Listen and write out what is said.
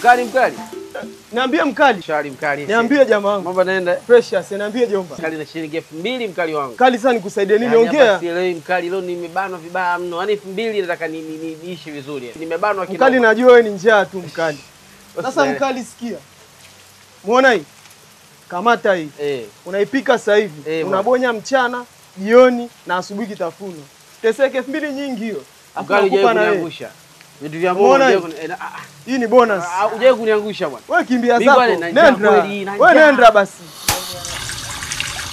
Mkali mkali. Niambie mkali. Shari mkali. Niambie jamaa wangu. Mambo naenda. Precious, niambie jomba. Mkali na shilingi elfu mbili mkali wangu. Kali sana nikusaidie nini? Yaani hapa Ongea. sielewi mkali, leo nimebanwa vibaya mno. Yaani elfu mbili nataka ni- ni- ni- niishi vizuri. Nimebanwa kidogo. Mkali najua wewe ni njaa tu mkali. Sasa Usielewe. mkali sikia. Muona hii? Kamata hii. Eh. Unaipika sasa hivi. Eh, Unabonya mchana, jioni na asubuhi kitafuno. Teseke elfu mbili nyingi hiyo. Alafu Mkali nakupa hujawahi na wewe. kuniangusha. Vitu vya Mungu Umeona hujawahi hii? kuni- eh, na- ah, Hii ni bonus. ah, hujawahi kuniangusha bwana. Wewe kimbia Mimi zako. bwana, na njaa Nenda. kweli, na Wewe njaa. nenda basi.